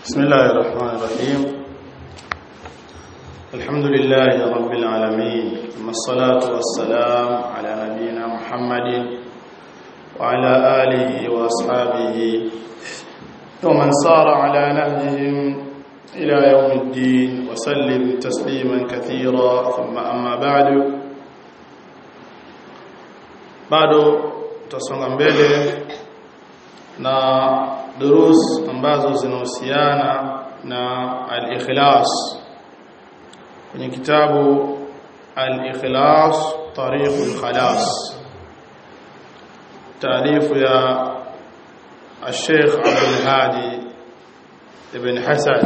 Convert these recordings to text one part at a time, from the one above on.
بسم الله الرحمن الرحيم الحمد لله رب العالمين ثم الصلاة والسلام على نبينا محمد وعلى آله وأصحابه ومن سار على نهجهم إلى يوم الدين وسلم تسليما كثيرا ثم أما بعد bado tutasonga mbele na durus ambazo zinahusiana na al-ikhlas kwenye kitabu al-ikhlas tariqul khalas taarifu ya الشيخ عبد الهادي ابن حسن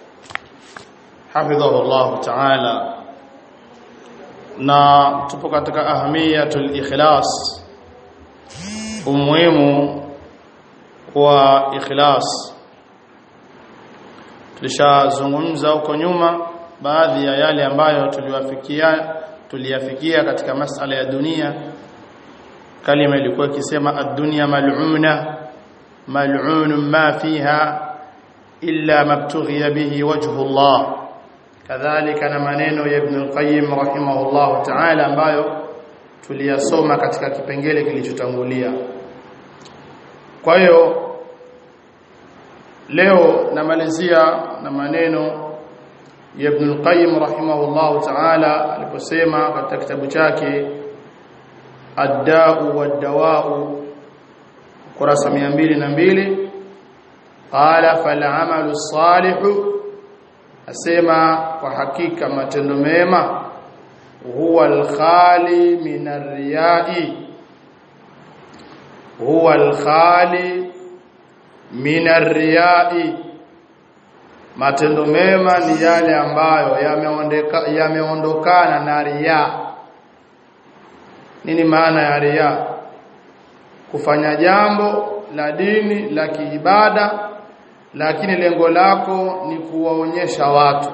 حفظه الله تعالى na tupo katika ahamiyatul ikhlas umuhimu wa ikhlas tulishazungumza huko nyuma baadhi ya yale ambayo tuliwafikia tuliyafikia katika masala ya dunia kalima ilikuwa ikisema ad-dunya mal'una mal'un ma fiha illa mabtughiya bihi wajhu Allah kadhalika na maneno ya Ibn al-Qayyim rahimahullah ta'ala ambayo tuliyasoma katika kipengele kilichotangulia kwa hiyo leo namalizia na maneno ya Ibn al-Qayyim rahimahullah ta'ala aliposema katika kitabu chake Ad-Da'u wad-Dawa'u kurasa 202 qala fal 'amalu salihu asema kwa hakika matendo mema huwa al-khali min ar-riya'i huwa al-khali min ar-riya'i matendo mema ni yale ambayo yameondeka yameondokana na riya nini maana ya riya kufanya jambo la dini la kiibada lakini lengo lako ni kuwaonyesha watu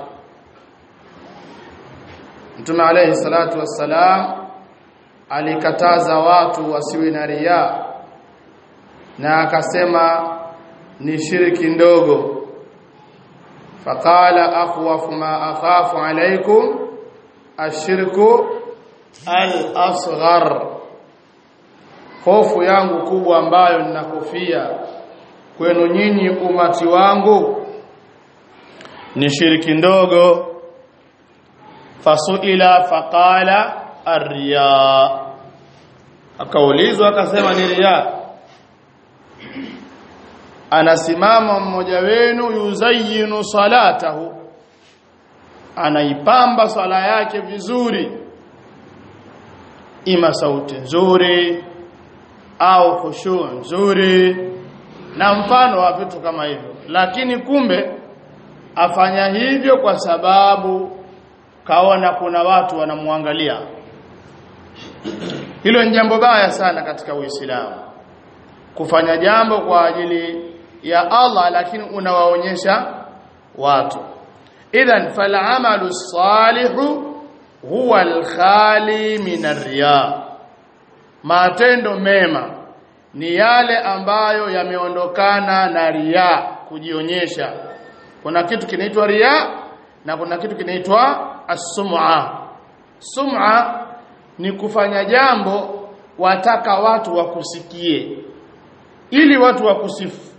Mtume alayhi salatu wassalam alikataza watu wasiwe na riya na akasema ni shirki ndogo faqala akhwafu ma akhafu alaykum ashirku al-asghar hofu yangu kubwa ambayo ninakofia kwenu nyinyi umati wangu ni shirki ndogo fasuila faqala arriya akaulizwa akasema ni riya anasimama mmoja wenu yuzayyinu salatahu anaipamba swala yake vizuri ima sauti nzuri au khushu nzuri na mfano wa vitu kama hivyo lakini kumbe afanya hivyo kwa sababu kaona kuna watu wanamwangalia hilo ni jambo baya sana katika Uislamu kufanya jambo kwa ajili ya Allah lakini unawaonyesha watu idhan fal amalu salihu huwa al-khali min ar-riya matendo mema ni yale ambayo yameondokana na riya kujionyesha kuna kitu kinaitwa riya na kuna kitu kinaitwa as-sum'a sum'a ni kufanya jambo wataka watu wakusikie ili watu wakusifu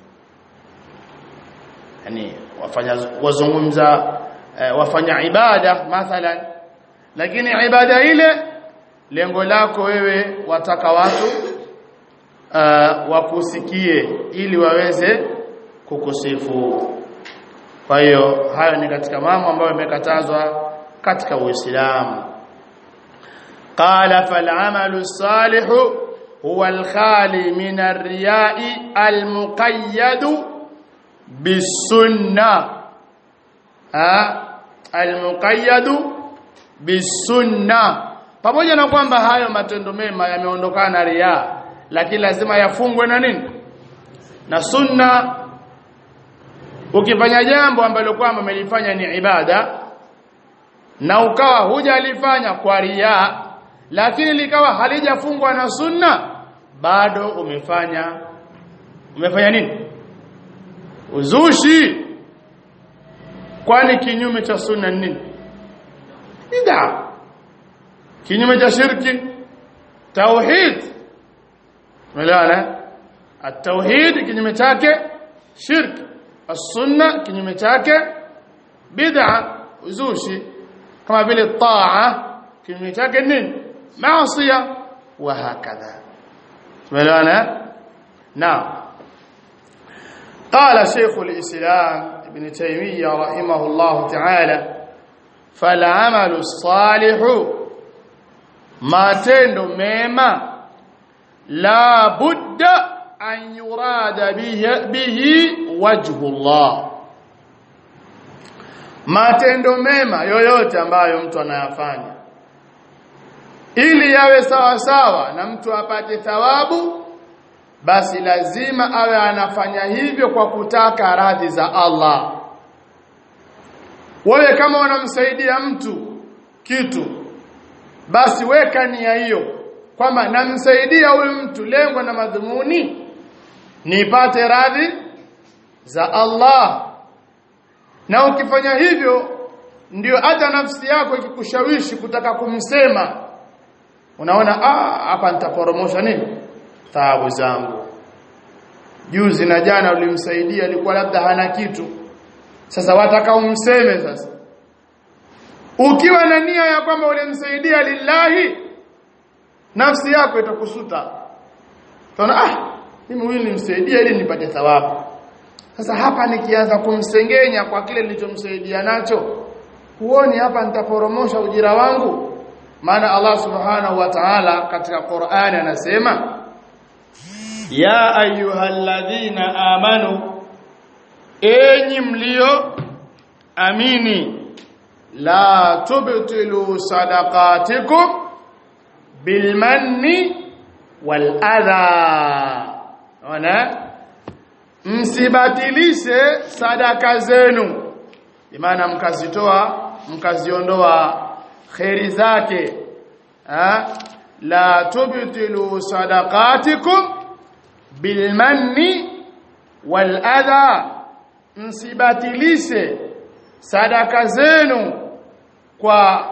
yani wafanya wazungumza eh, wafanya ibada mathalan lakini ibada ile lengo lako wewe wataka watu uh, wakusikie ili waweze kukusifu kwa hiyo hayo ni katika mambo ambayo yamekatazwa katika Uislamu qala fal amalu salihu huwa al-khali min ar-riya'i al-muqayyad bis-sunnah ha al-muqayyad bis-sunnah pamoja na kwamba hayo matendo mema yameondokana na riya lakini lazima yafungwe na nini na sunna ukifanya jambo ambalo kwamba umelifanya ni ibada na ukawa hujalifanya kwa riya lakini likawa halijafungwa na sunna bado umefanya umefanya nini uzushi kwani kinyume cha sunna ni nini bid'a kinyume cha shirki tauhid umeelewana at-tauhid kinyume chake shirk as-sunna kinyume chake bid'a uzushi kama vile taa kinyume chake nini maasiya wa hakadha umeelewana naam قال شيخ الإسلام ابن تيمية رحمه الله تعالى فالعمل الصالح ما تندو ميما لا بد أن يراد به, به وجه الله matendo mema yoyote ambayo mtu anayafanya ili yawe sawa sawa na mtu apate thawabu basi lazima awe anafanya hivyo kwa kutaka radhi za Allah wewe kama unamsaidia mtu kitu basi weka nia hiyo kwamba namsaidia huyu mtu lengo na madhumuni nipate radhi za Allah na ukifanya hivyo ndio hata nafsi yako ikikushawishi kutaka kumsema unaona ah hapa nitaporomosha nini taabu zangu juzi na jana ulimsaidia alikuwa labda hana kitu sasa wataka umseme sasa ukiwa na nia ya kwamba ulimsaidia lillahi nafsi yako itakusuta utaona ah mimi huyu nimsaidia ili nipate thawabu sasa hapa nikianza kumsengenya kwa kile nilichomsaidia nacho huoni hapa nitaporomosha ujira wangu maana Allah subhanahu wa ta'ala katika Qur'ani anasema ya ayyuhalladhina amanu enyi mlio amini la tubtilu sadaqatikum bilmanni wal adha ona msibatilishe sadaka zenu maana mkazitoa mkaziondoa khairi zake ha? la tubtilu sadaqatikum bilmanni wal adha msibatilishe sadaka zenu kwa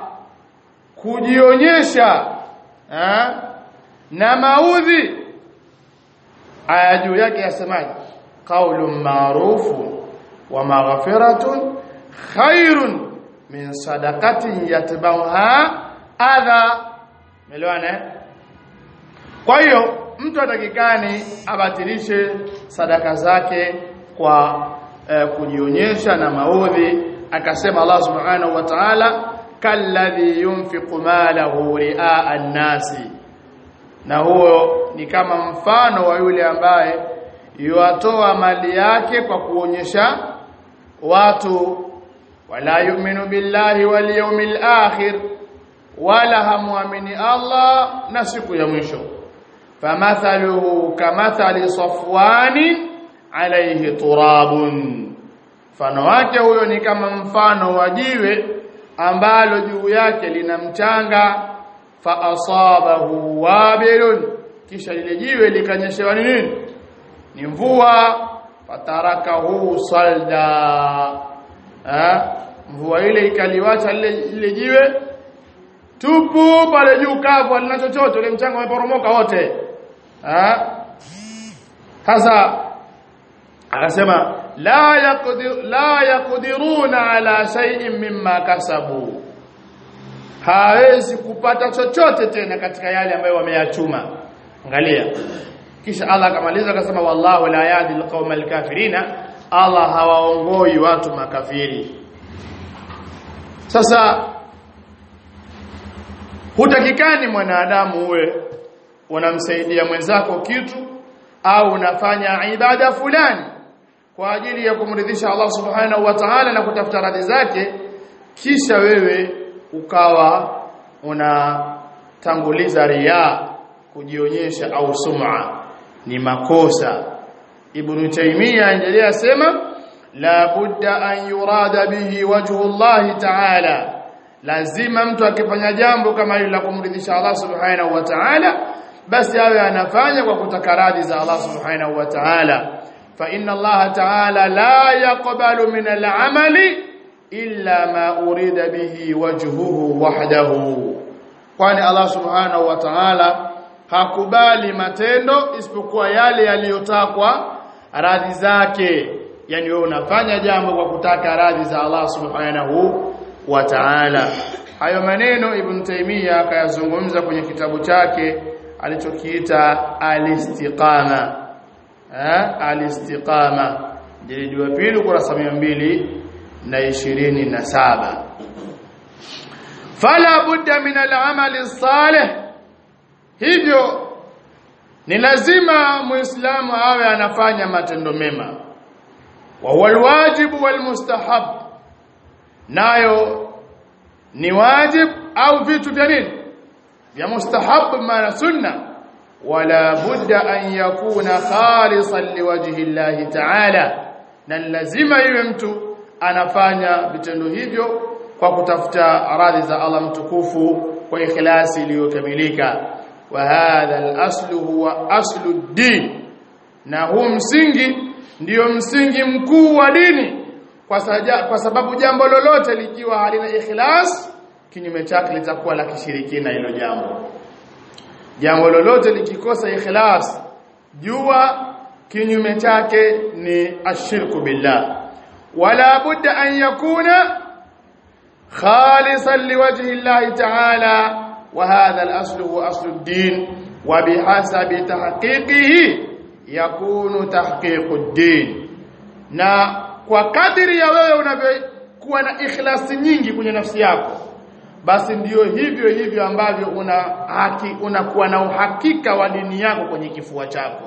kujionyesha ha? na maudhi aya juu yake yasemaje qaulun ma'rufun wa maghfiratun khairun min sadaqatin yatbauha adha melewana kwa hiyo mtu atakikani abatilishe sadaka zake kwa eh, kujionyesha na maudhi akasema Allah subhanahu wa ta'ala kalladhi yunfiqu malahu ri'a an-nasi na huo ni kama mfano wa yule ambaye yuatoa mali yake kwa kuonyesha watu wala yu'minu billahi wal yawmil akhir wala hamuamini Allah na siku ya mwisho famathaluhu kamathali safwani alayhi turabun mfano wake huyo ni kama mfano wa jiwe ambalo juu yake lina mchanga fa asabahu wabilun kisha lile jiwe likanyeshewa ni nini ni mvua fatarakahu salda ha? mvua ile ikaliwacha lile, lile jiwe tupu pale juu kavu alina chochote ile mchanga umeporomoka wote ha? sasa akasema la yaqdir la yaqdiruna ala shay'in mimma kasabu hawezi kupata chochote tena katika yale ambayo wameyachuma angalia kisha Allah akamaliza akasema wallahu la yahdi alqawma alkafirina Allah hawaongoi watu makafiri sasa hutakikani mwanadamu uwe unamsaidia mwenzako kitu au unafanya ibada fulani kwa ajili ya kumridhisha Allah subhanahu wa ta'ala na kutafuta radhi zake kisha wewe ukawa unatanguliza riya kujionyesha au sum'a ni makosa ibn taymiya endelea sema la budda an yurada bihi wajhu Allah ta'ala lazima mtu akifanya jambo kama hilo la kumridhisha Allah subhanahu wa ta'ala basi awe anafanya kwa kutaka radhi za Allah subhanahu wa ta'ala fa inna Allah ta'ala la yaqbalu min al-amali illa ma urida bihi wajhuhu wahdahu kwani Allah subhanahu wa ta'ala hakubali matendo isipokuwa yale yaliyotakwa radhi zake yani wewe unafanya jambo kwa kutaka radhi za Allah subhanahu wa ta'ala hayo maneno ibn Taymiyyah akayazungumza kwenye kitabu chake alichokiita al-istiqama eh al-istiqama jilidi wa pili kurasa 227 fala budda min al-amali salih hivyo ni lazima muislamu awe anafanya matendo mema wa huwa alwajibu walmustahab nayo ni wajib au vitu vya nini vya mustahab maana sunna wala budda an yakuna khalisan liwajhi llahi ta'ala na lazima iwe mtu anafanya vitendo hivyo kwa kutafuta radhi za Allah mtukufu kwa ikhlasi iliyokamilika wa hadha al-aslu huwa aslu ad-din na huu msingi ndiyo msingi mkuu wa dini kwa, saja, kwa sababu jambo lolote likiwa halina ikhlas kinyume chake litakuwa la kishirikina hilo jambo jambo lolote likikosa ikhlas jua kinyume chake ni ashirku billah wala budda an yakuna khalisan liwajhi Allah ta'ala wa hadha al-aslu huwa aslu ad-din wa bihasabi tahqiqihi yakunu tahqiqu ad-din na kwa kadiri ya wewe unavyokuwa na ikhlasi nyingi kwenye nafsi yako basi ndiyo hivyo hivyo ambavyo una haki unakuwa na uhakika wa dini yako kwenye kifua chako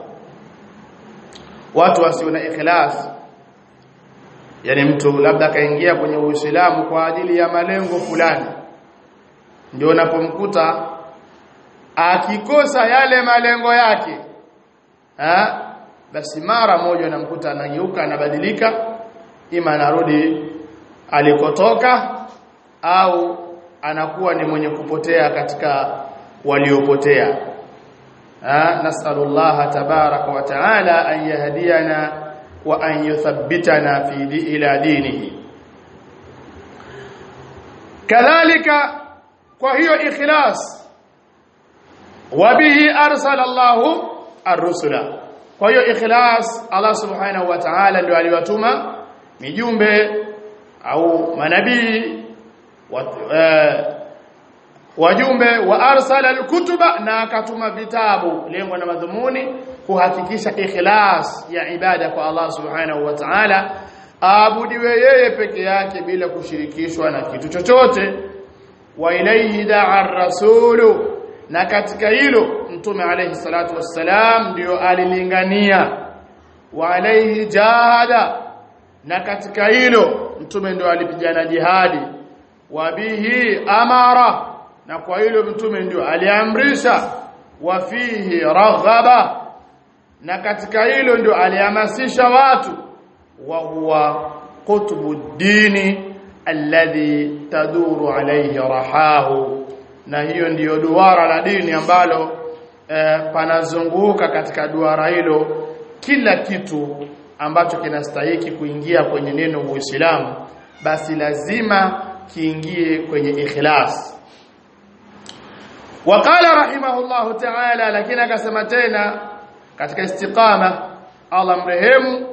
watu wasio na ikhlas yani mtu labda kaingia kwenye Uislamu kwa ajili ya malengo fulani ndio unapomkuta akikosa yale malengo yake ha? basi mara moja unamkuta anageuka anabadilika ima anarudi alikotoka au anakuwa ni mwenye kupotea katika waliopotea nasallallahu tabaraka wa taala an yahdiyana wa an yuthabbitana fi di ila dinihi kadhalika kwa hiyo ikhlas wa bihi arsala Allahu ar-rusula kwa hiyo ikhlas Allah subhanahu wa ta'ala ndio aliwatuma mijumbe au manabii wajumbe wa arsala alkutuba na akatuma vitabu lengo na madhumuni kuhakikisha ikhlas ya ibada kwa Allah subhanahu wa ta'ala aabudiwe yeye peke yake bila kushirikishwa na kitu chochote wa ilayhi da'a rasulu na katika hilo mtume alayhi salatu wassalam ndio alilingania wa alayhi jahada na katika hilo mtume ndio alipigana jihadi wa bihi amara na kwa hilo mtume ndio aliamrisha wa fihi raghaba na katika hilo ndio alihamasisha watu wa huwa qutbu dini alladhi taduru alayhi rahahu na hiyo ndiyo duara la dini ambalo eh, panazunguka katika duara hilo kila kitu ambacho kinastahiki kuingia kwenye neno Uislamu basi lazima kiingie kwenye ikhlas وقال رحمه الله تعالى lakini akasema tena katika istiqama Allah mrehemu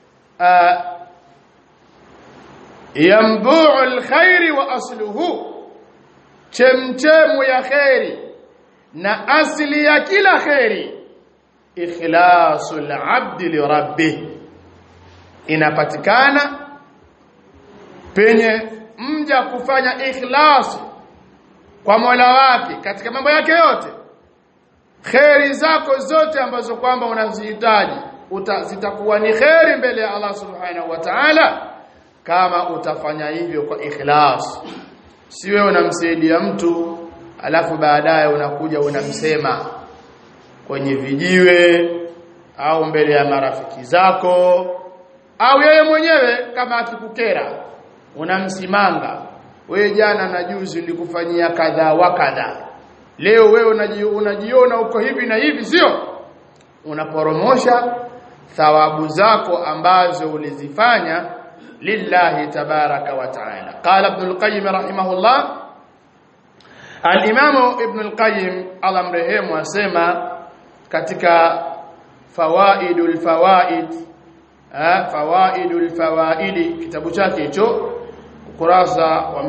yambu'u alkhair wa asluhu chemchemu ya khairi na asili ya kila khairi ikhlasul abdi li rabbih inapatikana penye mja kufanya ikhlasi kwa Mola wake katika mambo yake yote kheri zako zote ambazo kwamba unazihitaji zitakuwa ni kheri mbele ya Allah subhanahu wa ta'ala kama utafanya hivyo kwa ikhlas si wewe unamsaidia mtu alafu baadaye unakuja unamsema kwenye vijiwe au mbele ya marafiki zako au yeye mwenyewe kama akikukera unamsimanga wewe jana na juzi nilikufanyia kadha wa kadha leo wewe unajiona uko hivi na hivi sio unaporomosha thawabu zako ambazo ulizifanya lillahi tabaraka wa taala qala ibn al-qayyim rahimahullah al-imam ibn al-qayyim Allah mrehemu asema katika fawaidul fawaid fawaidul fawaidi kitabu chake hicho ukurasa wa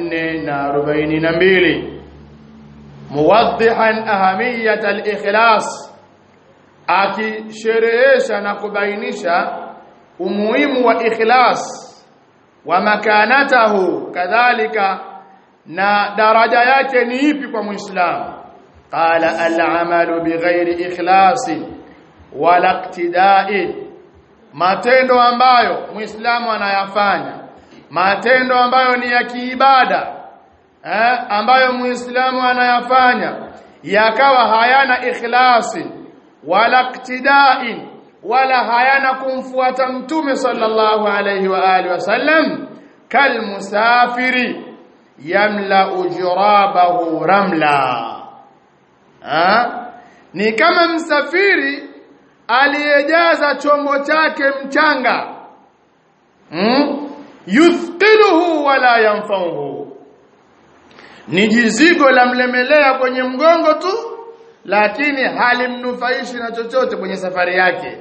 442 muwaddihan ahamiyat al-ikhlas akisherehesha na kubainisha umuhimu wa ikhlas wa makanatahu kadhalika na daraja yake ni ipi kwa muislamu qala al-amalu bighairi ikhlasi wala iqtida'i matendo ambayo muislamu anayafanya matendo ambayo ni ya kiibada eh, ambayo muislamu anayafanya yakawa hayana ikhlasi wala iqtida'in wala hayana kumfuata mtume sallallahu alayhi wa alihi wasallam kal musafiri yamla ujrabahu ramla ha? ni kama msafiri aliyejaza chombo chake mchanga hmm? yuthqiluhu wala yanfauhu ni jizigo la mlemelea kwenye mgongo tu lakini halimnufaishi na chochote kwenye safari yake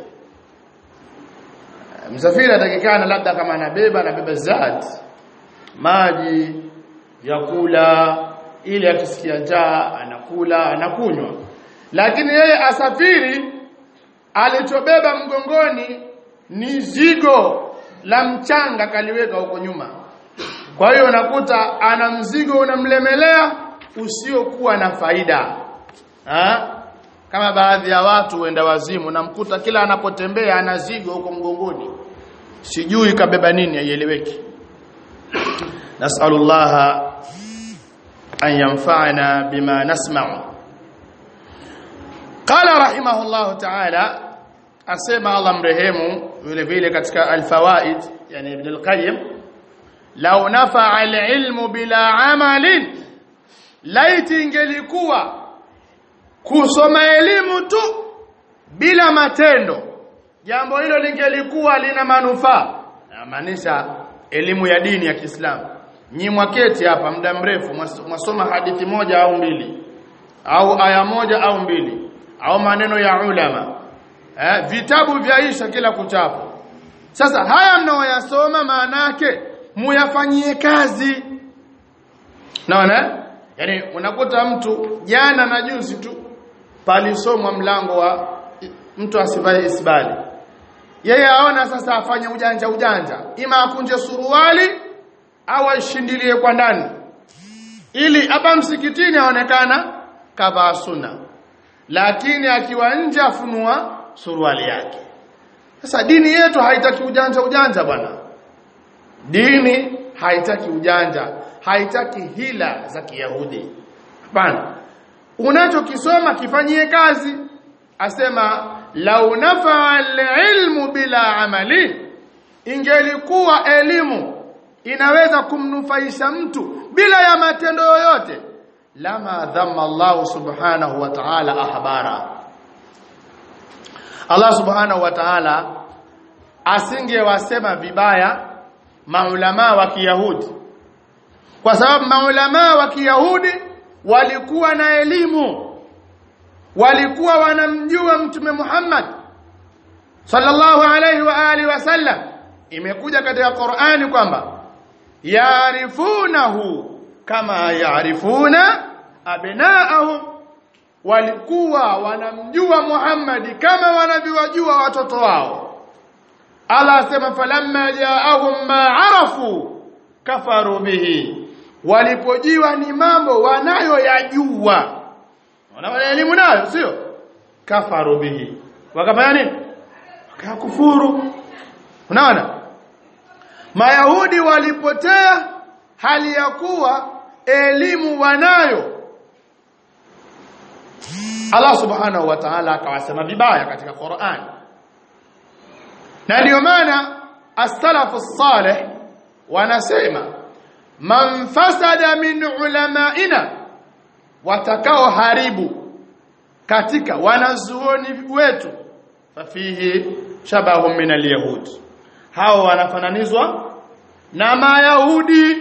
msafiri atakikana labda kama anabeba anabeba zat maji vyakula ili akisikia njaa anakula anakunywa lakini yeye asafiri alichobeba mgongoni ni zigo la mchanga kaliweka huko nyuma kwa hiyo unakuta ana mzigo unamlemelea usiokuwa na faida ha? kama baadhi ya watu wenda wazimu namkuta kila anapotembea ana zigo huko mgongoni sijui kabeba nini haieleweki nasallallahu an yanfa'ana bima nasma'u qala rahimahullahu ta'ala asema Allah mrehemu vile vile katika alfawaid yani ibn al-qayyim law nafa'a al-ilmu bila amalin laiti ingelikuwa kusoma elimu tu bila matendo jambo hilo lingelikuwa lina manufaa namaanisha elimu ya dini ya Kiislamu nyi mwaketi hapa muda mrefu mwasoma hadithi moja au mbili au aya moja au mbili au maneno ya ulama eh, vitabu vyaisha kila kuchapo sasa haya mnaoyasoma maana yake muyafanyie kazi naona yani unakuta mtu jana na juzi tu palisomwa mlango wa mtu asivae isbali yeye aona sasa afanye ujanja ujanja ima akunje suruali au ashindilie kwa ndani ili hapa msikitini aonekana kavaa sunna lakini akiwa nje afunua suruali yake sasa dini yetu haitaki ujanja ujanja bwana dini haitaki ujanja haitaki hila za kiyahudi hapana unachokisoma kifanyie kazi asema lau nafaa alilmu bila amali ingelikuwa elimu inaweza kumnufaisha mtu bila ya matendo yoyote lama dhamma Allah subhanahu wa ta'ala ahbara Allah subhanahu wa ta'ala asingewasema vibaya maulama wa Kiyahudi kwa sababu maulama wa Kiyahudi walikuwa na elimu walikuwa wanamjua mtume Muhammad sallallahu alayhi wa alihi wasallam imekuja katika Qur'ani kwamba yaarifunahu kama yaarifuna abnaahum walikuwa wanamjua Muhammad kama wanavyowajua watoto wao Allah asema falamma jaahum ma arafu kafaru bihi walipojiwa ni mambo wanayoyajua wana elimu nayo sio kafaru bihi wakafanya nini wakakufuru unaona mayahudi walipotea hali ya kuwa elimu wanayo Allah subhanahu wa ta'ala akawasema vibaya katika Qur'an na ndio maana as-salafu salih wanasema man fasada min ulamaina watakao haribu katika wanazuoni wetu fafihi shabahum min alyahud hao wanafananizwa na mayahudi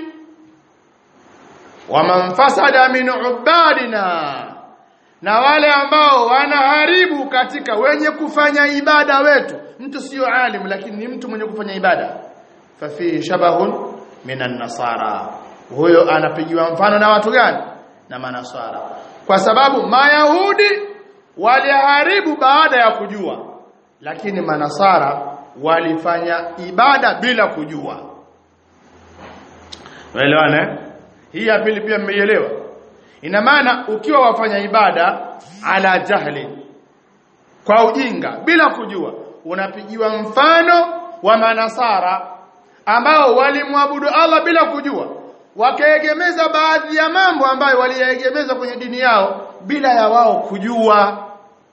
waman fasada min ubadina na wale ambao wanaharibu katika wenye kufanya ibada wetu mtu sio alim lakini ni mtu mwenye kufanya ibada fafihi shabahun minan nasara huyo anapigiwa mfano na watu gani na manasara kwa sababu mayahudi waliharibu baada ya kujua lakini manasara walifanya ibada bila kujua Unaelewana? Hii ya pili pia mmeielewa. Ina maana ukiwa wafanya ibada ala jahli kwa ujinga bila kujua unapigiwa mfano wa manasara ambao walimwabudu Allah bila kujua wakaegemeza baadhi ya mambo ambayo waliyaegemeza kwenye dini yao bila ya wao kujua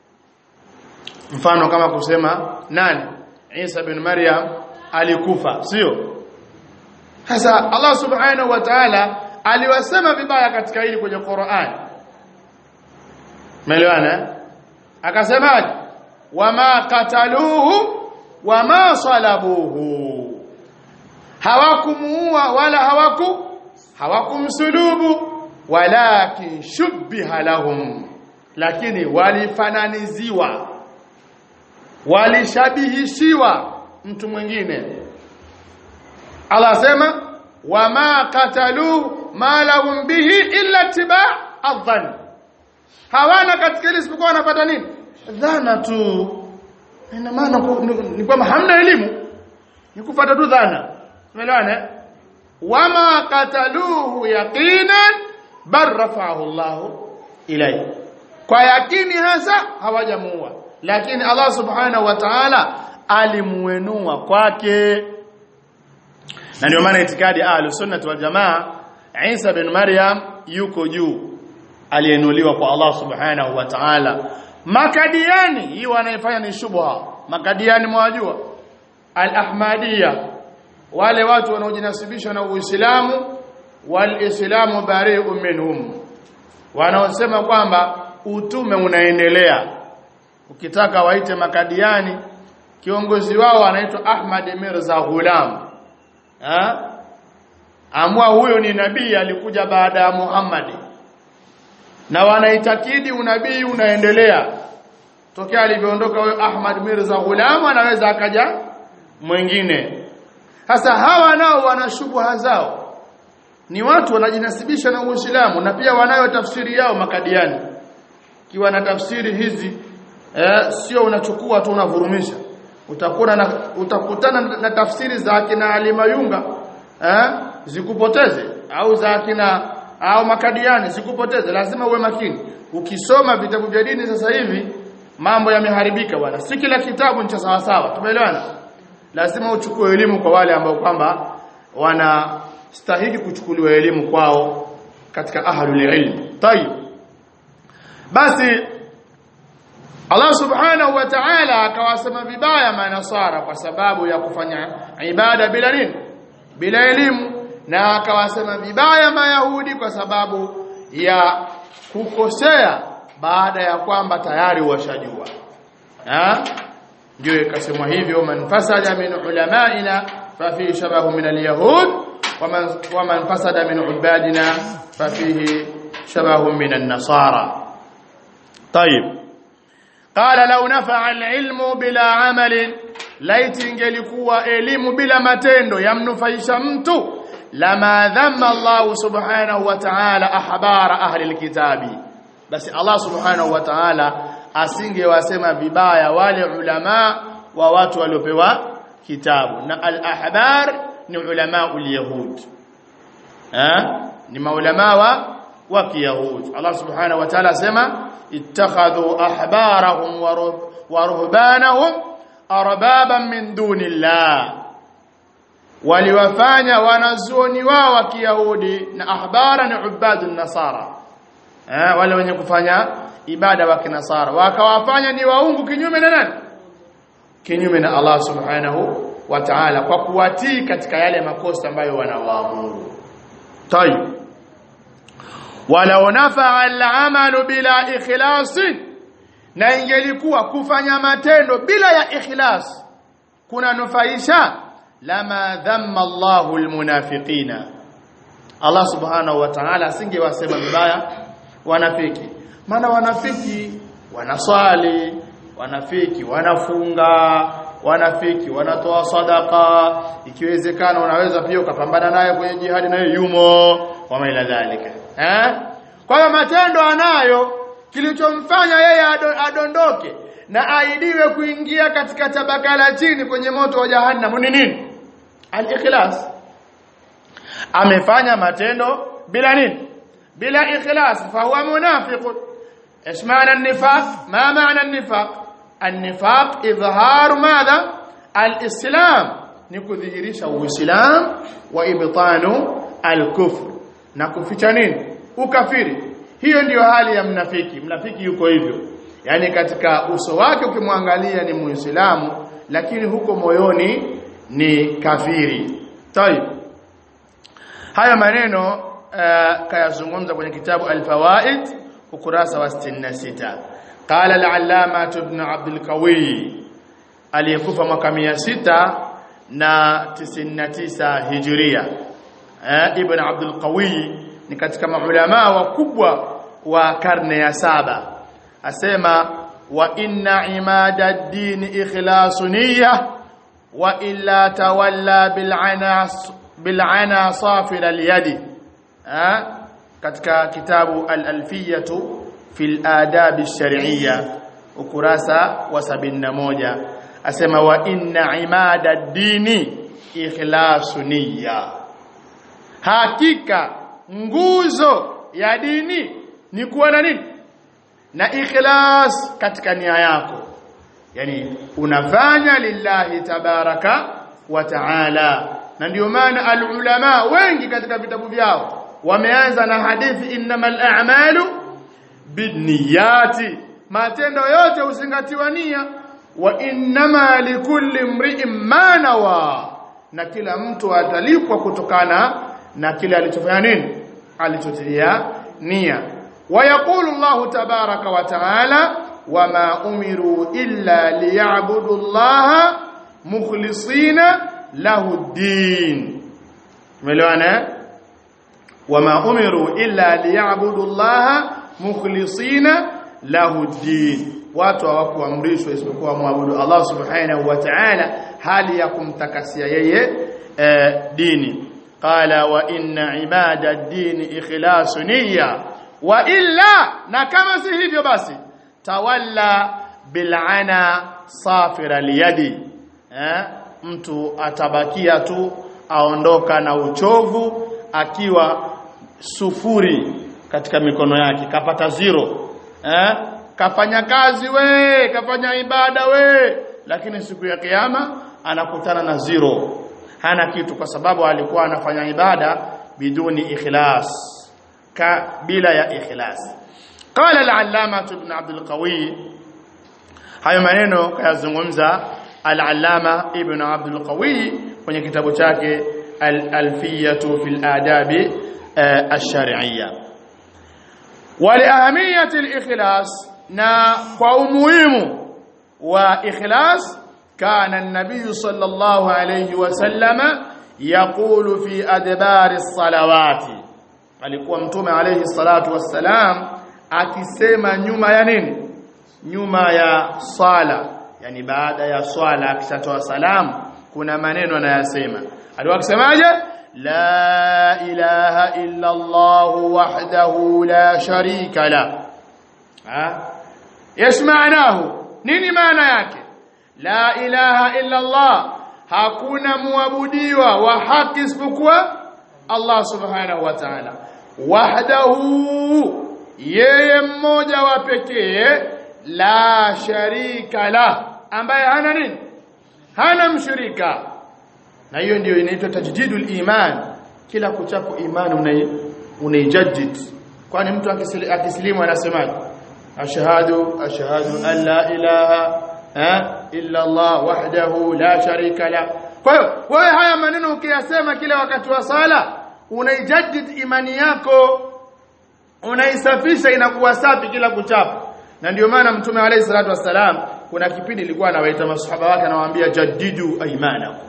mfano kama kusema nani Isa bin Maryam alikufa sio sasa Allah subhanahu wa ta'ala aliwasema vibaya katika hili kwenye Qur'an Umeelewana akasemaje wama kataluhu wama salabuhu hawakumuua wala hawaku hawakumsulubu walakin shubbiha lahum lakini walifananiziwa walishabihishiwa mtu mwingine Allah sema wama katalu ma lahum bihi illa tibaa adhan hawana katika ile isipokuwa wanapata nini dhana tu ina maana ni kwamba hamna elimu ni kufuata tu dhana umeelewana wama kataluhu yaqinan bal rafa'ahu Allah ilayhi kwa yakini hasa hawajamuua lakini Allah subhanahu wa ta'ala alimuenua kwake na ndio maana itikadi ahlus sunnah wal jamaa Isa bin Maryam yuko juu alienuliwa kwa Allah subhanahu wa ta'ala makadiani hii wanaifanya ni shubha makadiani mwajua al-ahmadiyya wale watu wanaojinasibisha na Uislamu wal-islamu bari'un minhum wanaosema kwamba utume unaendelea ukitaka waite makadiani kiongozi wao anaitwa Ahmad Mirza Ghulam ha? amua huyo ni nabii alikuja baada ya Muhammad na wanaitakidi unabii unaendelea tokea alivyoondoka huyo Ahmad Mirza Ghulam anaweza akaja mwingine sasa hawa nao wana shubha zao ni watu wanajinasibisha na Uislamu na pia wanayo tafsiri yao makadiani kiwa na tafsiri hizi eh, sio unachukua tu unavurumisha utakuna na, utakutana na tafsiri za akina Alimayunga eh, zikupoteze au za akina au makadiani zikupoteze lazima uwe makini ukisoma vitabu vya dini sasa hivi mambo yameharibika bwana si kila kitabu ni cha sawa sawa tumeelewana lazima uchukue elimu kwa wale ambao kwamba wanastahili kuchukuliwa elimu kwao katika ahlul ilm tayib basi Allah subhanahu wa ta'ala akawasema vibaya manasara kwa sababu ya kufanya ibada bila nini bila elimu na akawasema vibaya mayahudi kwa sababu ya kukosea baada ya kwamba tayari washajua ha ndio ikasemwa hivyo man fasada min ulamaina fafi shabahu min alyahud waman waman fasada min ubadina fafihi shabahu min an-nasara طيب قال لو نفع العلم بلا عمل laiti ingelikuwa elimu bila matendo yamnufaisha mtu lama dhamma Allah subhanahu wa ta'ala ahbara ahli alkitabi basi Allah subhanahu wa ta'ala asingewasema vibaya wale ulama wa watu waliopewa kitabu na al-ahbar ni ulama ul-yahud eh ni maulama wa wa kiyahud Allah subhanahu wa ta'ala asema ittakhadhu ahbarahum wa ruhbanahum arbaban min dunillah waliwafanya wanazuoni wao wa kiyahudi na ahbara ni ubadun nasara eh wale wenye kufanya ibada wa kinasara wakawafanya ni waungu kinyume na nani kinyume na Allah subhanahu wa ta'ala kwa kuwatii katika yale makosa ambayo wanawaamuru tayib walau nafa'a al-amalu bila ikhlasin na ingelikuwa kufanya matendo bila ya ikhlas kuna nufaisha lama dhamma Allahu almunafiqina Allah subhanahu wa ta'ala asingewasema vibaya wanafiki maana wanafiki wanaswali wanafiki wanafunga wanafiki wanatoa sadaka ikiwezekana unaweza pia ukapambana naye kwenye jihadi naye yumo wama ila dhalika eh kwa hiyo matendo anayo kilichomfanya yeye adondoke na aidiwe kuingia katika tabaka la chini kwenye moto wa jahannam ni nini al-ikhlas amefanya matendo bila nini bila ikhlas fa huwa munafiq ايش معنى النفاق ما معنى النفاق النفاق اظهار ماذا الاسلام nikudhihirisha uislam wa ibtanu al-kufr na kuficha nini ukafiri hiyo ndiyo hali ya mnafiki mnafiki yuko hivyo yani katika uso wake ukimwangalia ni muislamu lakini huko moyoni ni kafiri tayib haya maneno uh, kayazungumza kwenye kitabu al-fawaid ukurasa wa 66 qala al-allama ibn abd al-qawi aliyekufa mwaka 600 na 99 hijria eh, ibn abd al-qawi ni katika maulama wakubwa wa karne ya saba asema wa inna imada ad-din ikhlasu niyya wa illa tawalla bil'ana bil'ana safir al-yadi eh, katika kitabu al-alfiyatu fil adab ash-shar'iyya ukurasa wa 71 asema wa inna imada ad-dini ikhlasu niyya hakika nguzo ya dini ni kuwa na nini na ikhlas katika nia yako yani unafanya lillahi tabaraka wa taala na ndio maana alulama wengi katika vitabu vyao wameanza na hadithi innamal a'malu binniyati matendo yote huzingatiwa nia wa innama likulli mri'in ma nawa na kila mtu atalipwa kutokana na kile alichofanya nini alichotilia nia ويقول الله تبارك وتعالى وما أمروا إلا ليعبدوا الله مخلصين له الدين ملوانا وما أمروا إلا ليعبدوا الله مخلصين له الدين watu hawakuamrishwa isipokuwa muabudu Allah subhanahu wa ta'ala hali ya kumtakasia yeye eh, dini qala wa inna ibada ad-din ikhlasu niyya wa illa na kama si hivyo basi tawalla bil'ana safira liyadi eh mtu atabakia tu aondoka na uchovu akiwa sufuri katika mikono yake kapata zero eh kafanya kazi we kafanya ibada we lakini siku ya kiyama anakutana na zero hana kitu kwa sababu alikuwa anafanya ibada biduni ikhlas ka bila ya ikhlas qala al-allama ibn abd al-qawi hayo maneno kayazungumza al-allama ibn abd al-qawi kwenye kitabu chake al-alfiyatu fil adabi ash-shar'iyya wa li ahamiyati al-ikhlas na kwa umuhimu wa ikhlas kana an-nabiy sallallahu alayhi wa sallama yaqulu fi adbari as-salawati alikuwa mtume alayhi salatu wassalam akisema nyuma ya nini nyuma ya swala yani baada ya swala akishatoa salamu kuna maneno anayasema alikuwa akisemaje la ilaha illa allah wahdahu la sharika la ha yes maanahu nini maana yake la ilaha illa allah hakuna muabudiwa wa haki isipokuwa Allah subhanahu wa ta'ala wahdahu yeye mmoja wa pekee la sharika la ambaye hana nini hana mshirika na hiyo ndio inaitwa tajdidul iman kila kuchapo imani unai unaijaddid kwani mtu akisilimu anasemaje ashhadu ashhadu an la ilaha illa Allah wahdahu la sharika la kwa hiyo wewe haya maneno ukiyasema kila wakati wa sala unaijaddid imani yako unaisafisha inakuwa safi kila kuchapa na ndio maana mtume alayhi salatu wassalam kuna kipindi ilikuwa anawaita masahaba wake anawaambia jaddidu aymanakum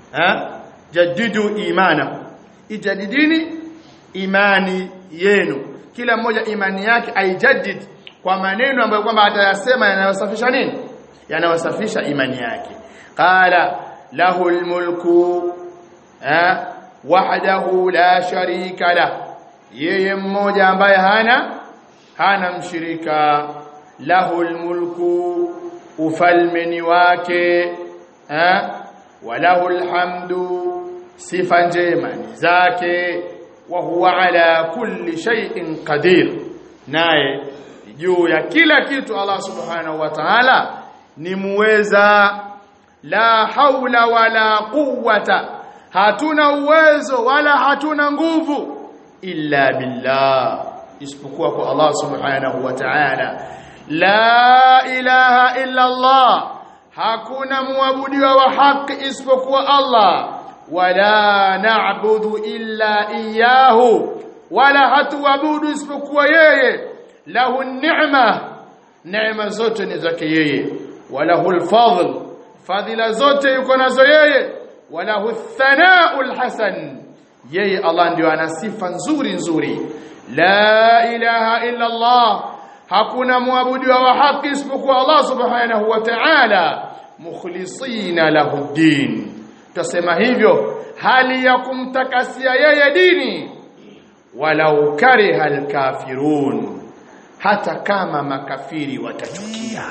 ha jaddidu imana ijadidini imani yenu kila mmoja imani yake aijaddid kwa maneno ambayo kwamba atayasema yanayosafisha nini yanayosafisha imani yake qala lahu almulku ha wahdahu la sharika la yeye mmoja ambaye hana hana mshirika lahu almulku ufalmeni wake ha walahu alhamdu sifa njema ni zake wa huwa ala kulli shay'in qadir naye juu ya kila kitu Allah subhanahu wa ta'ala ni muweza la haula wala quwwata hatuna uwezo wala hatuna nguvu illa billah isipokuwa kwa Allah subhanahu wa ta'ala la ilaha illa Allah hakuna muabudiwa wa haki isipokuwa Allah wala na'budu illa iyyahu wala hatuabudu isipokuwa yeye lahu ni'ma neema zote ni zake yeye walahu alfadl fadhila zote yuko nazo yeye walahu thana'ul hasan yeye Allah ndio ana sifa nzuri nzuri la ilaha illa Allah hakuna muabudiwa wa haki isipokuwa Allah subhanahu wa ta'ala mukhlisina lahu din tutasema hivyo hali ya kumtakasia yeye dini walau kariha alkafirun hata kama makafiri watachukia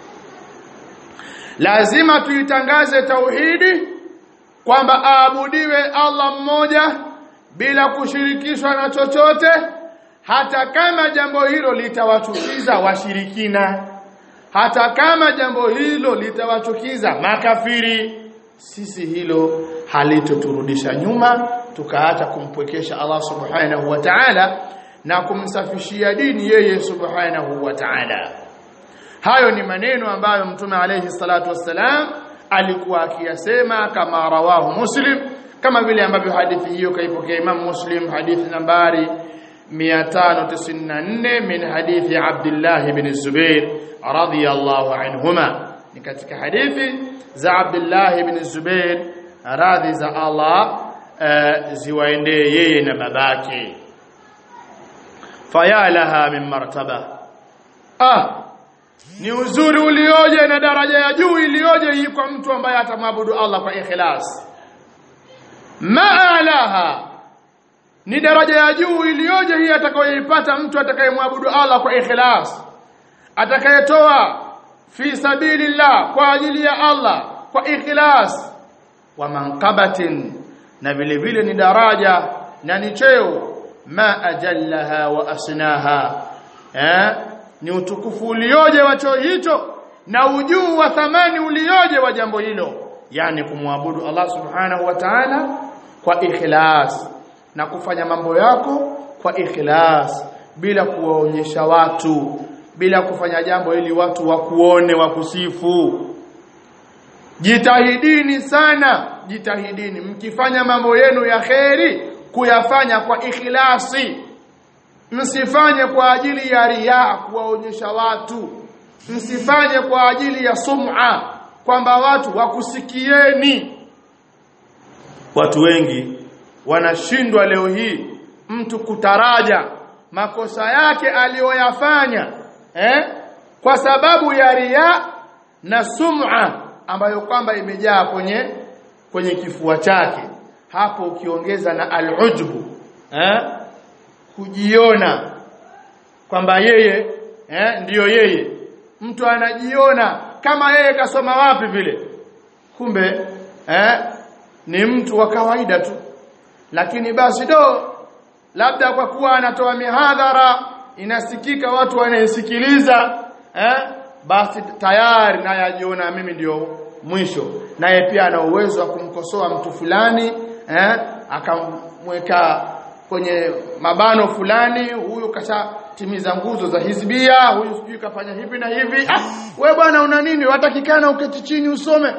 lazima tuitangaze tauhidi kwamba aabudiwe Allah mmoja bila kushirikishwa na chochote hata kama jambo hilo litawachukiza washirikina hata kama jambo hilo litawachukiza makafiri sisi hilo halitoturudisha nyuma tukaacha kumpwekesha Allah subhanahu wa ta'ala na kumsafishia dini yeye subhanahu wa ta'ala hayo ni maneno ambayo mtume alayhi salatu wassalam alikuwa akiyasema kama rawahu muslim kama vile ambavyo hadithi hiyo kaipokea Imam Muslim hadithi nambari 594 min hadithi Abdullah ibn Zubair radiyallahu anhuma ni katika hadithi za Abdullah ibn Zubair radhi za Allah uh, ziwaendee yeye na babake faya laha min martaba ah ni uzuri ulioje na daraja ya juu ilioje hii kwa mtu ambaye atamwabudu Allah kwa ikhlas maalaha ni daraja ya juu ilioje hii atakayoipata mtu atakayemwabudu Allah kwa ikhlas atakayetoa fi sabilillah kwa ajili ya Allah kwa ikhlas wa manqabatin na vile vile ni daraja na ni cheo ma ajallaha wa asnaha eh ni utukufu ulioje wa cheo hicho na ujuu wa thamani ulioje wa jambo hilo yani kumwabudu Allah subhanahu wa ta'ala kwa ikhlas na kufanya mambo yako kwa ikhlas bila kuwaonyesha watu bila kufanya jambo ili watu wakuone wakusifu jitahidini sana jitahidini mkifanya mambo yenu ya kheri kuyafanya kwa ikhlasi msifanye kwa ajili ya riaa kuwaonyesha watu msifanye kwa ajili ya sum'a kwamba watu wakusikieni watu wengi wanashindwa leo hii mtu kutaraja makosa yake aliyoyafanya eh kwa sababu ya riaa na sum'a ambayo kwamba imejaa kwenye kwenye kifua chake hapo ukiongeza na al-ujbu eh kujiona kwamba yeye eh ndiyo yeye mtu anajiona kama yeye kasoma wapi vile kumbe eh ni mtu wa kawaida tu lakini basi do labda kwa kuwa anatoa mihadhara inasikika watu wanaisikiliza eh basi tayari naye ajiona mimi ndio mwisho naye pia ana uwezo wa kumkosoa mtu fulani eh akamweka kwenye mabano fulani huyu kashatimiza nguzo za hizbia huyu sijui kafanya hivi na hivi ah we bwana una nini watakikana uketi chini usome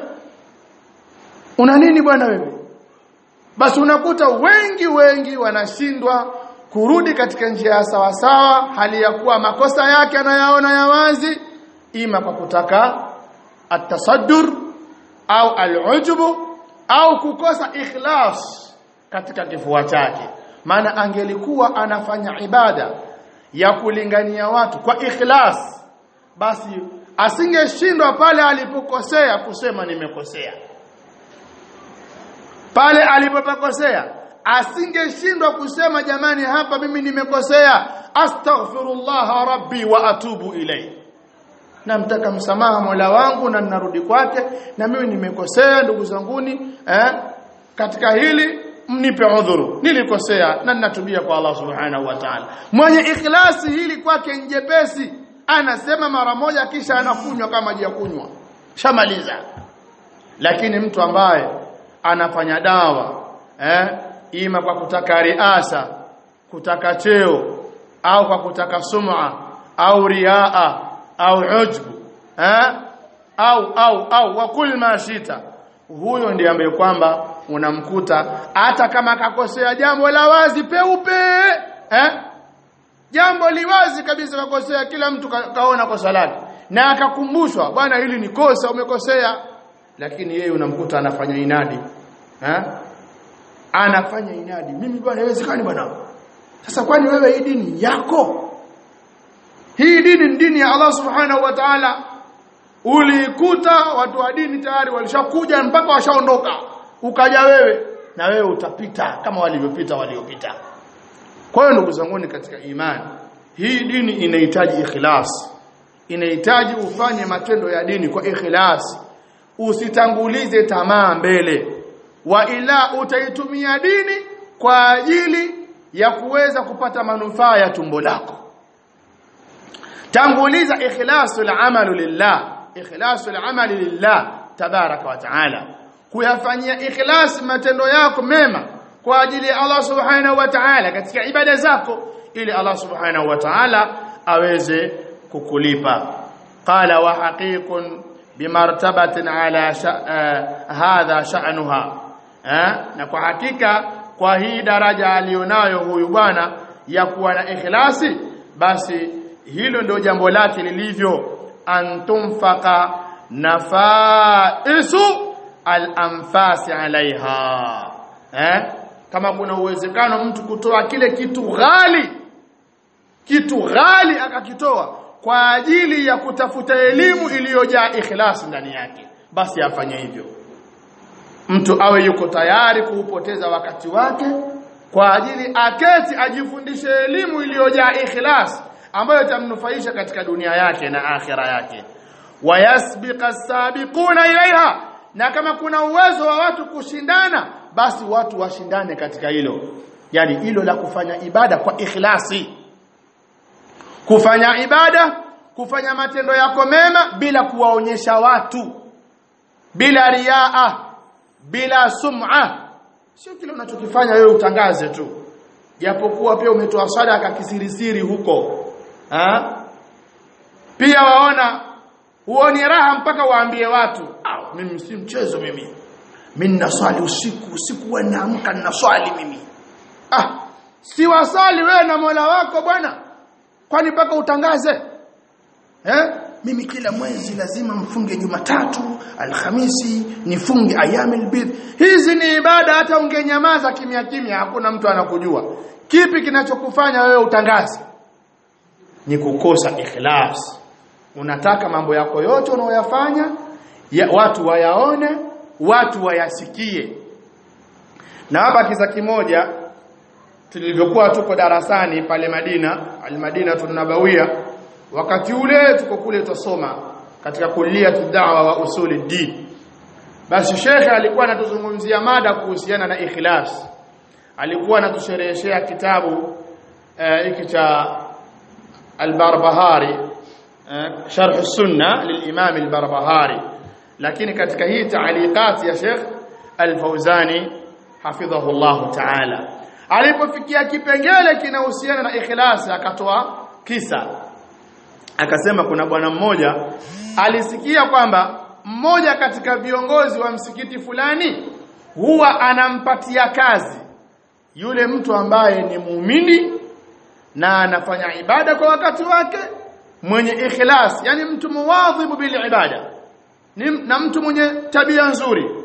una nini bwana wewe basi unakuta wengi wengi wanashindwa kurudi katika njia ya sawa sawa hali ya kuwa makosa yake anayaona ya wazi ima kwa kutaka atasaddur au al'ujbu au kukosa ikhlas katika kifua chake maana angelikuwa anafanya ibada ya kulingania watu kwa ikhlas basi asingeshindwa pale alipokosea kusema nimekosea pale alipopakosea asingeshindwa kusema jamani hapa mimi nimekosea astaghfirullah rabbi wa atubu ilayhi namtaka msamaha Mola wangu na ninarudi kwake na mimi nimekosea ndugu zanguni eh katika hili mnipe udhuru nilikosea na ninatubia kwa Allah subhanahu wa ta'ala mwenye ikhlasi hili kwake njepesi anasema mara moja kisha anakunywa kama maji ya kunywa shamaliza lakini mtu ambaye anafanya dawa eh ima kwa kutaka riasa kutaka cheo au kwa kutaka sum'a au riaa au ujbu eh au au au wa kul ma shita huyo ndiye ambaye kwamba unamkuta hata kama akakosea jambo la wazi peupe eh jambo liwazi kabisa kakosea kila mtu ka, kaona kosa lake na akakumbushwa bwana hili ni kosa umekosea lakini yeye unamkuta anafanya inadi eh anafanya inadi mimi bwana haiwezekani bwana sasa kwani wewe hii dini yako hii dini ni dini ya Allah subhanahu wa ta'ala ulikuta watu wa dini tayari walishakuja mpaka washaondoka ukaja wewe na wewe utapita kama walivyopita waliopita kwa hiyo ndugu zangu katika imani hii dini inahitaji ikhlas inahitaji ufanye matendo ya dini kwa ikhlas usitangulize tamaa mbele wa ila utaitumia dini kwa ajili ya kuweza kupata manufaa ya tumbo lako tanguliza ikhlasul amalu lillah ikhlasul amali lillah tabaraka wa taala kuyafanyia ikhlas matendo yako mema kwa ajili ya Allah subhanahu wa ta'ala katika ibada zako ili Allah subhanahu wa ta'ala aweze kukulipa qala wa haqiqun bimartabatin ala hadha sha'nuha na kwa hakika kwa hii daraja alionayo huyu bwana ya kuwa na ikhlasi basi hilo ndio jambo lake lilivyo antumfaka nafaisu al-anfasi alaiha eh kama kuna uwezekano mtu kutoa kile kitu ghali kitu ghali akakitoa kwa ajili ya kutafuta elimu iliyojaa ikhlas ndani yake basi afanye hivyo mtu awe yuko tayari kuupoteza wakati wake kwa ajili aketi ajifundishe elimu iliyojaa ikhlas ambayo itamnufaisha katika dunia yake na akhira yake wayasbiqa sabiquna ilaiha na kama kuna uwezo wa watu kushindana basi watu washindane katika hilo yani hilo la kufanya ibada kwa ikhlasi kufanya ibada kufanya matendo yako mema bila kuwaonyesha watu bila riaa bila sum'a sio kile unachokifanya wewe utangaze tu japokuwa pia umetoa sadaka kisirisiri huko ha? pia waona huoni raha mpaka waambie watu ah mimi si mchezo mimi mimi naswali usiku usiku wewe naamka ninaswali mimi ah si wasali wewe na Mola wako bwana kwani mpaka utangaze eh mimi kila mwezi lazima mfunge Jumatatu Alhamisi nifunge ayamil bidh hizi ni ibada hata ungenyamaza kimya kimya hakuna mtu anakujua kipi kinachokufanya wewe utangaze ni kukosa ikhlas unataka mambo yako yote unayoyafanya ya, watu wayaone watu wayasikie na hapa kisa kimoja tulivyokuwa tuko darasani pale Madina al-Madina tunabawia wakati ule tuko kule tusoma katika kulia tudawa wa usuli din basi shekhe alikuwa anatuzungumzia mada kuhusiana na ikhlas alikuwa anatushereheshea kitabu hiki uh, cha al-Barbahari uh, sharh sunna lilimam al-Barbahari lakini katika hii taaliqat ya Sheikh Al-Fauzani hafidhahu Allah ta'ala alipofikia kipengele kinahusiana na ikhlas akatoa kisa akasema kuna bwana mmoja alisikia kwamba mmoja katika viongozi wa msikiti fulani huwa anampatia kazi yule mtu ambaye ni muumini na anafanya ibada kwa wakati wake mwenye ikhlas yani mtu muwadhibu bil ibada ni, na mtu mwenye tabia nzuri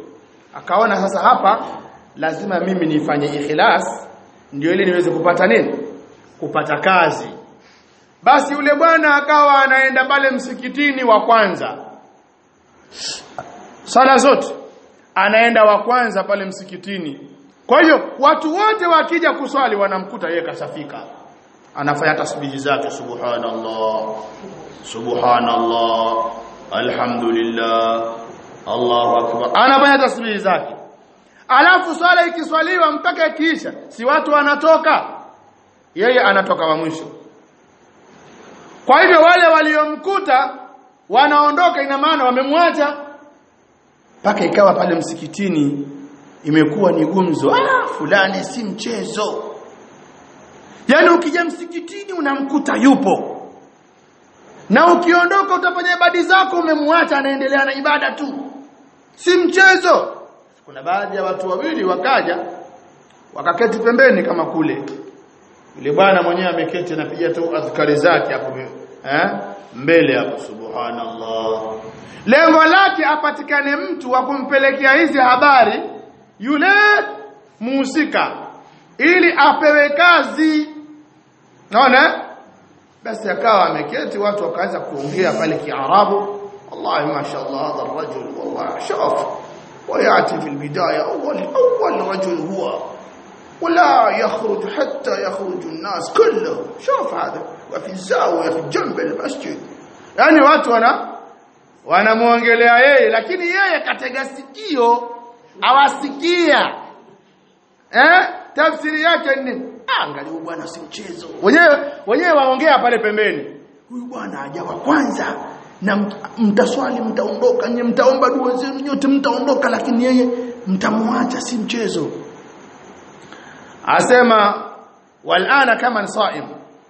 akaona sasa hapa lazima mimi nifanye ikhlas ndio ili niweze kupata nini kupata kazi basi yule bwana akawa anaenda pale msikitini wa kwanza sala zote anaenda wa kwanza pale msikitini kwa hiyo watu wote wakija kuswali wanamkuta yeye kasafika anafanya tasbihi zake subhanallah subhanallah alhamdulillah Allahu akbar anafanya tasbihi zake alafu swala ikiswaliwa mpaka ikiisha si watu wanatoka yeye anatoka wa mwisho kwa hivyo wale waliomkuta wanaondoka ina maana wamemwacha mpaka ikawa pale msikitini imekuwa ni gumzo ah fulani si mchezo yaani ukija msikitini unamkuta yupo na ukiondoka utafanya ibada zako umemwacha anaendelea na ibada tu si mchezo kuna baadhi ya watu wawili wakaja wakaketi pembeni kama kule yule bwana mwenyewe ameketi anapiga tu adhkari zake hapo eh mbele hapo subhanallah lengo lake apatikane mtu wa kumpelekea hizi habari yule muhusika ili apewe kazi naona basi akawa ameketi watu wakaanza kuongea pale kiarabu wallahi mashallah hadha الرجل والله شاف وياتي في البدايه اول اول رجل هو ولا يخرج حتى يخرج الناس كلهم شوف هذا وفي الزاويه في جنب المسجد yani watu wana wanamuongelea yeye lakini yeye katega sikio awasikia eh tafsiri yake ni angalia bwana si mchezo wenyewe wenyewe waongea pale pembeni huyu bwana hajawa kwanza na mtaswali mtaondoka nyinyi mtaomba dua zenu nyote mtaondoka lakini yeye mtamwacha si mchezo asema walana kama saim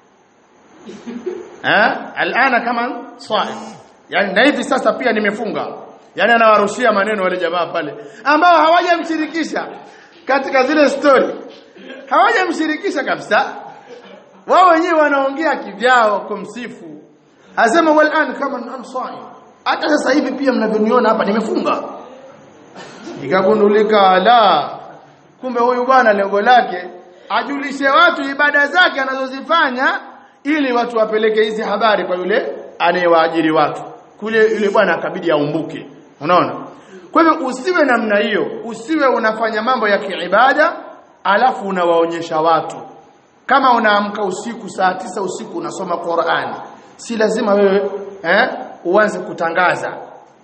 eh alana kama saim yani na hivi sasa pia nimefunga yani anawarushia maneno wale jamaa pale ambao hawajamshirikisha katika zile story hawajamshirikisha kabisa wao wenyewe wanaongea kivyao kumsifu asema walan kama ansai hata sasa hivi pia mnavyoniona hapa nimefunga ikagundulika la kumbe huyu bwana lengo lake ajulishe watu ibada zake anazozifanya ili watu wapeleke hizi habari kwa yule anayewaajiri watu kule yule bwana akabidi aumbuke unaona kwa hivyo usiwe namna hiyo usiwe unafanya mambo ya kiibada alafu unawaonyesha watu kama unaamka usiku saa tisa usiku unasoma Qur'ani si lazima wewe eh uanze kutangaza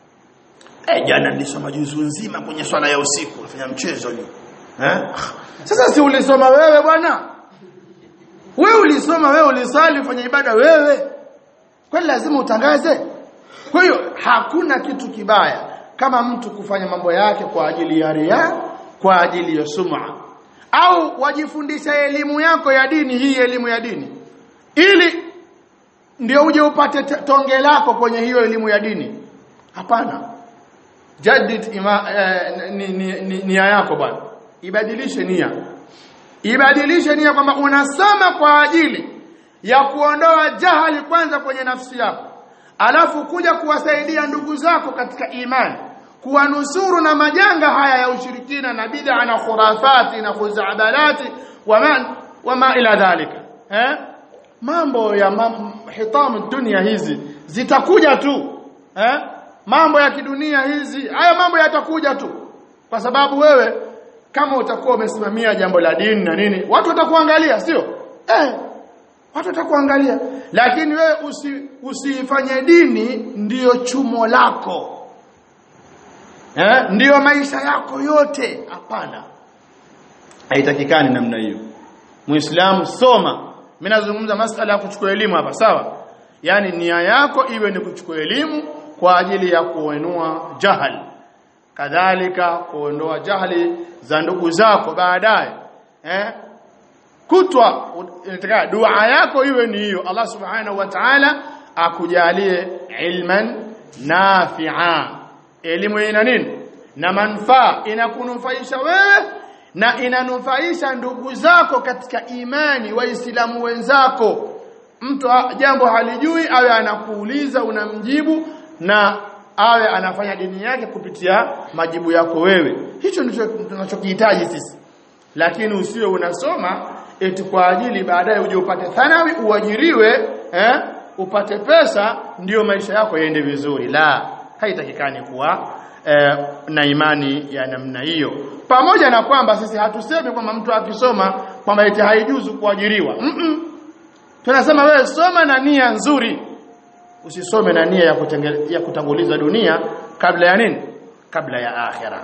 eh jana nilisoma juzu nzima kwenye swala ya usiku nafanya mchezo leo eh sasa si ulisoma wewe bwana wewe ulisoma wewe ulisali ufanya ibada wewe kwani lazima utangaze kwa hiyo hakuna kitu kibaya kama mtu kufanya mambo yake kwa ajili ya ria kwa ajili ya sum'a au wajifundisha elimu yako ya dini hii elimu ya dini ili ndio uje upate tonge lako kwenye hiyo elimu ya dini hapana jadid ima eh, ni, ni, ni, nia yako bwana ibadilishe nia ibadilishe nia kwamba unasoma kwa ajili ya kuondoa jahali kwanza kwenye nafsi yako alafu kuja kuwasaidia ndugu zako katika imani kuwanusuru na majanga haya ya ushirikina na bid'a na khurafati na khuzabalati wama wama ila dhalika eh mambo ya mam, hitamu dunia hizi zitakuja tu eh mambo ya kidunia hizi haya mambo yatakuja tu kwa sababu wewe kama utakuwa umesimamia jambo la dini na nini watu watakuangalia sio eh watu watakuangalia lakini wewe usi, usifanye dini ndiyo chumo lako eh ndiyo maisha yako yote hapana haitakikani namna hiyo muislamu soma mimi nazungumza masala ya kuchukua elimu hapa sawa yani nia yako iwe ni kuchukua elimu kwa ajili ya kuondoa jahali kadhalika kuondoa jahali za ndugu zako baadaye eh kutwa inataka dua yako iwe ni hiyo Allah subhanahu wa ta'ala akujalie ilman nafi'a elimu ina nini na manufaa inakunufaisha wewe na inanufaisha ndugu zako katika imani waislamu wenzako mtu jambo halijui awe anakuuliza unamjibu na awe anafanya dini yake kupitia majibu yako wewe hicho ndicho tunachokihitaji sisi lakini usiwe unasoma eti kwa ajili baadaye uje upate thanawi uajiriwe eh upate pesa ndiyo maisha yako yaende vizuri la haitakikani kuwa eh, na imani ya namna hiyo pamoja na kwamba sisi hatusemi kwamba mtu akisoma kwamba eti haijuzu kuajiriwa mm -mm. tunasema wewe soma na nia nzuri usisome na nia ya, kutenge, ya kutanguliza dunia kabla ya nini kabla ya akhira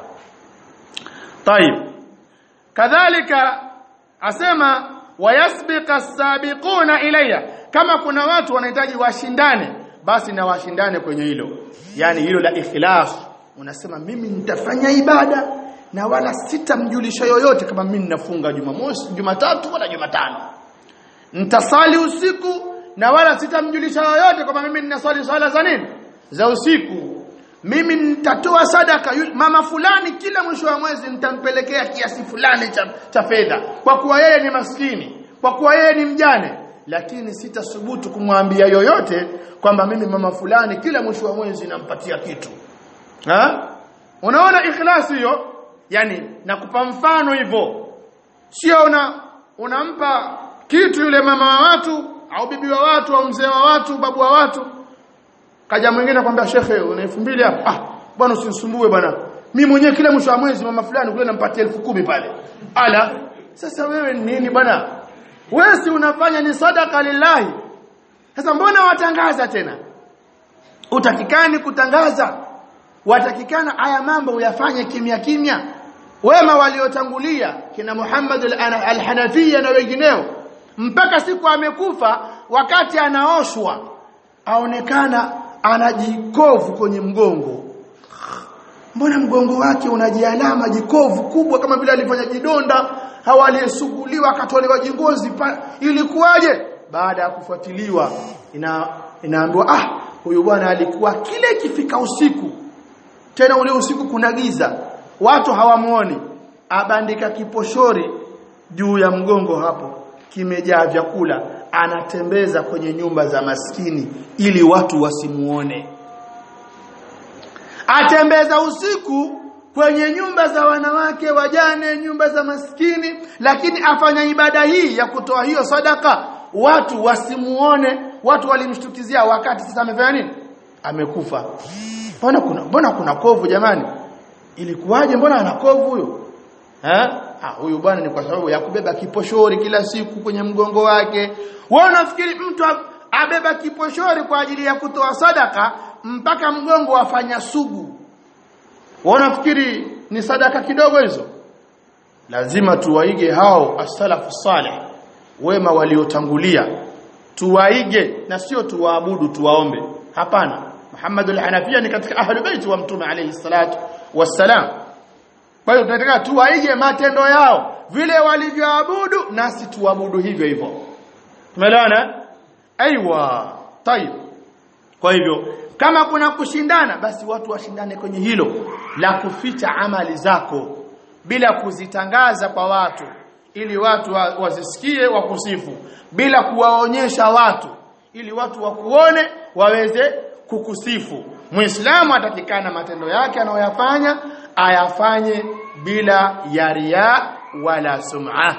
طيب kadhalika asema wayasbiqa as-sabiquna ilayya kama kuna watu wanahitaji washindane basi na washindane kwenye hilo yani hilo la ikhlas unasema mimi nitafanya ibada na wala sitamjulisha yoyote kama mimi ninafunga Jumamosi Jumatatu wala Jumatano nitasali usiku na wala sitamjulisha yoyote kama mimi ninaswali swala za nini za usiku mimi nitatoa sadaka mama fulani kila mwisho wa mwezi nitampelekea kiasi fulani cha, cha fedha kwa kuwa yeye ni maskini kwa kuwa yeye ni mjane lakini sitasubutu kumwambia yoyote kwamba mimi mama fulani kila mwisho wa mwezi nampatia kitu ha? unaona ikhlasi hiyo yani nakupa mfano hivyo sio una unampa kitu yule mama wa watu au bibi wa watu au mzee wa watu babu wa watu kaja mwingine akwambia shekhe una 2000 hapa ah bwana usinisumbue bwana mimi mwenyewe kila mwisho wa mwezi mama fulani kule nampatia elfu kumi pale ala sasa wewe ni nini bwana wewe si unafanya ni sadaka lillahi sasa mbona watangaza tena utakikani kutangaza watakikana haya mambo uyafanye kimya kimya wema waliotangulia kina Muhammad al-Hanafiya na wengineo mpaka siku amekufa wakati anaoshwa aonekana ana jikovu kwenye mgongo mbona mgongo wake una jialama jikovu kubwa kama vile alifanya jidonda au aliyesuguliwa akatolewa jingozi ilikuwaje baada ya kufuatiliwa ina inaambiwa ah huyu bwana alikuwa kile ikifika usiku tena ule usiku kuna giza watu hawamuoni abandika kiposhori juu ya mgongo hapo kimejaa vyakula anatembeza kwenye nyumba za maskini ili watu wasimuone atembeza usiku kwenye nyumba za wanawake wajane nyumba za maskini lakini afanya ibada hii ya kutoa hiyo sadaka watu wasimuone watu walimshtukizia wakati sasa amefanya nini amekufa mbona kuna mbona kuna kovu jamani ilikuwaje mbona ana kovu huyo eh ah huyu bwana ni kwa sababu ya kubeba kiposhori kila siku kwenye mgongo wake wewe unafikiri mtu abeba kiposhori kwa ajili ya kutoa sadaka mpaka mgongo afanya sugu wewe unafikiri ni sadaka kidogo hizo lazima tuwaige hao as-salafu salih wema waliotangulia tuwaige na sio tuwaabudu tuwaombe hapana Muhammad al-Hanafiya ni katika ahlul bait wa mtume alayhi salatu wassalam kwa hiyo tunataka tuwaige matendo yao vile walivyoabudu nasi tuabudu hivyo hivyo tumeelewana aiywa tayib kwa hivyo kama kuna kushindana basi watu washindane kwenye hilo la kuficha amali zako bila kuzitangaza kwa watu ili watu wazisikie wakusifu bila kuwaonyesha watu ili watu wakuone waweze kukusifu muislamu atakikana matendo yake anayoyafanya ayafanye bila ya riya wala sum'a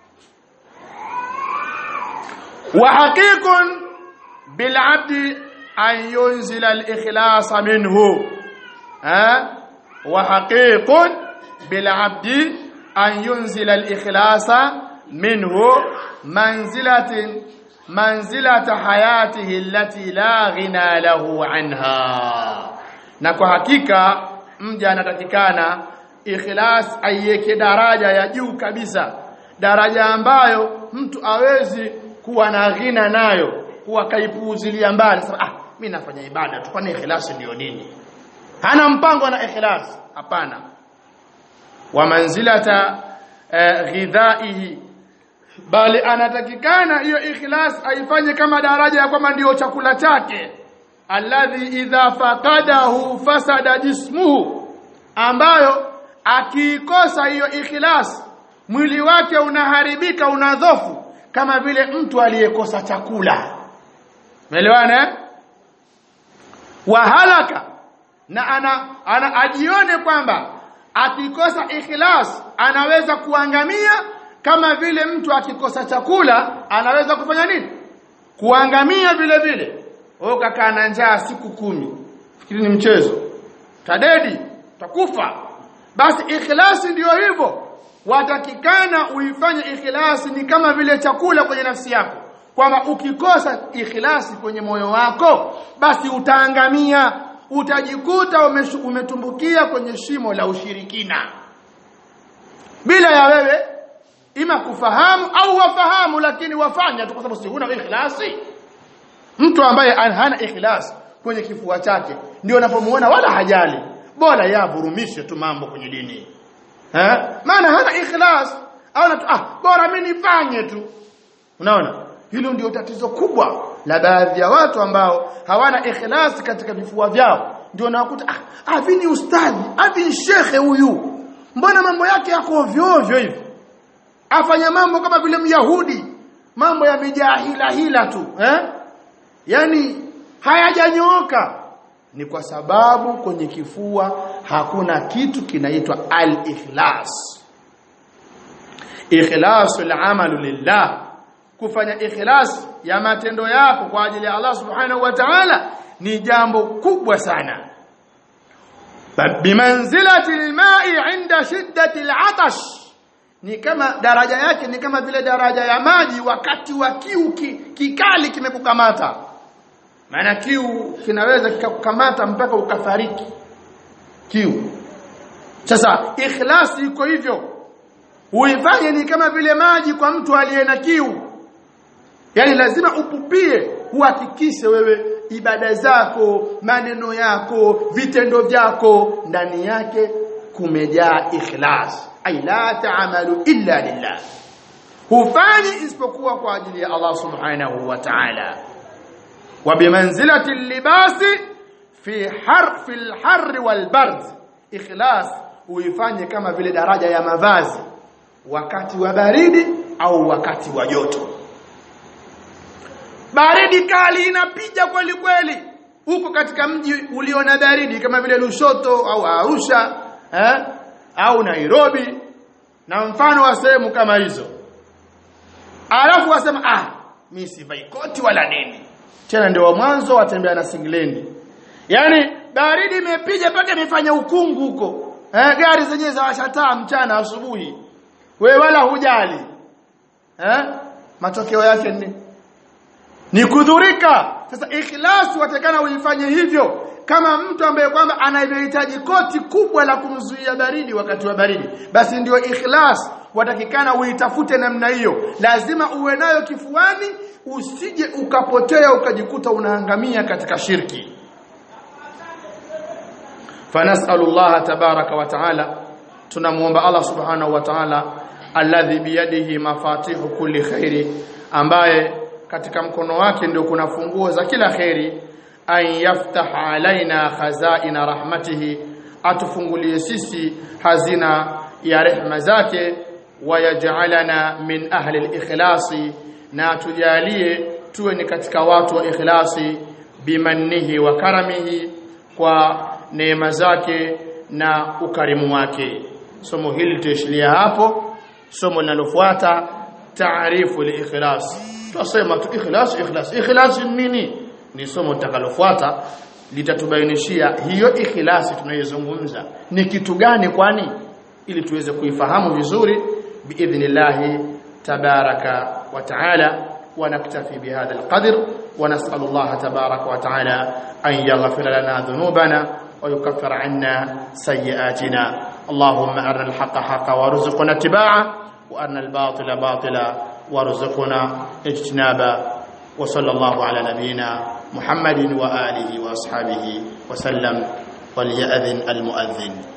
wa haqiqun bil 'abdi an yunzila al ikhlas minhu ha wa haqiqun bil 'abdi an yunzila al ikhlas minhu manzilatin manzilata hayatihi allati la ghina lahu anha na kwa hakika mja anatakikana ikhlas aiweke daraja ya juu kabisa daraja ambayo mtu awezi kuwa na ghina nayo kuwa kaipuuzilia mbali sasa ah mimi nafanya ibada tu kwani ikhlas ndio nini hana mpango na ikhlas hapana wa manzilata uh, ghidhaihi bali anatakikana hiyo ikhlas aifanye kama daraja ya kwamba ndio chakula chake alladhi idha faqadahu fasada jismuhu ambayo akiikosa hiyo ikhlas mwili wake unaharibika unadhofu kama vile mtu aliyekosa chakula umeelewana wa halaka na ana, ana ajione kwamba akikosa ikhlas anaweza kuangamia kama vile mtu akikosa chakula anaweza kufanya nini kuangamia vile vile wewe kakaa na njaa siku kumi fikiri ni mchezo tadedi takufa basi ikhlasi ndiyo hivyo watakikana uifanye ikhlasi ni kama vile chakula kwenye nafsi yako kwamba ukikosa ikhlasi kwenye moyo wako basi utaangamia utajikuta umetumbukia kwenye shimo la ushirikina bila ya wewe ima kufahamu au wafahamu lakini wafanya tu kwa sababu si huna ikhlasi mtu ambaye hana ikhlas kwenye kifua chake ndio unapomuona wala hajali bora yavurumishe tu mambo kwenye dini eh maana hana ikhlas au ah bora mimi nifanye tu unaona hilo ndio tatizo kubwa la baadhi ya watu ambao hawana ikhlas katika vifua vyao ndio unakuta ah avi ni ustadhi avi ni shekhe huyu mbona mambo yake yako ovyo ovyo hivi afanya mambo kama vile myahudi mambo yamejaa hila hila tu eh yani hayajanyooka ni kwa sababu kwenye kifua hakuna kitu kinaitwa al-ikhlas ikhlasul amalu lillah kufanya ikhlas ya matendo yako kwa ajili ya Allah subhanahu wa ta'ala ni jambo kubwa sana bimanzilati alma'i 'inda shiddati al'atash ni kama daraja yake ni kama vile daraja ya maji wakati wa kiu ki, kikali kimekukamata maana kiu kinaweza kikakukamata mpaka ukafariki kiu sasa ikhlasi iko hivyo uifanye ni kama vile maji kwa mtu aliye na kiu yani lazima upupie uhakikishe wewe ibada zako maneno yako vitendo vyako ndani yake kumejaa ikhlas ay la ta'malu illa lillah hufanyi isipokuwa kwa ajili ya Allah subhanahu wa ta'ala wa bimanzilati libasi fi har fi al-har wal-bard ikhlas uifanye kama vile daraja ya mavazi wakati wa baridi au wakati wa joto baridi kali inapiga kweli kweli huko katika mji ulio na baridi kama vile Lushoto au Arusha eh? au Nairobi na mfano wa sehemu kama hizo alafu wasema ah mimi sivai koti wala nini tena ndio mwanzo watembea na singlendi yani baridi imepiga mpaka imefanya ukungu huko eh gari zenyewe za washataa mchana asubuhi we wala hujali eh matokeo yake ni ni kudhurika sasa ikhlas watakana uifanye hivyo kama mtu ambaye kwamba anahitaji koti kubwa la kumzuia baridi wakati wa baridi basi ndio ikhlas watakikana uitafute namna hiyo lazima uwe nayo kifuani usije ukapotea ukajikuta unaangamia katika shirki فنسال الله تبارك وتعالى tunamuomba Allah subhanahu wa ta'ala alladhi biyadihi mafatihu kulli khairi ambaye katika mkono wake ndio kuna funguo za kila khairi an yaftah alaina khazaina rahmatihi atufungulie sisi hazina ya rehma zake wayaj'alana min ahli al-ikhlasi na tujalie tuwe ni katika watu wa ikhlasi bimannihi wa karamihi kwa neema zake na ukarimu wake somo hili tuishilia hapo somo linalofuata taarifu al-ikhlas tutasema tu ikhlas ikhlas ikhlas nini ni somo litakalofuata litatubainishia hiyo ikhlasi tunayozungumza ni kitu gani kwani ili tuweze kuifahamu vizuri biidhnillah tabaraka wa taala ونكتفي بهذا القدر ونسأل الله تبارك وتعالى أن يغفر لنا ذنوبنا ويكفر عنا سيئاتنا اللهم أرنا الحق حقا وارزقنا اتباعه وأرنا الباطل باطلا وارزقنا اجتنابا وصلى الله على نبينا محمد وآله وأصحابه وسلم وليأذن المؤذن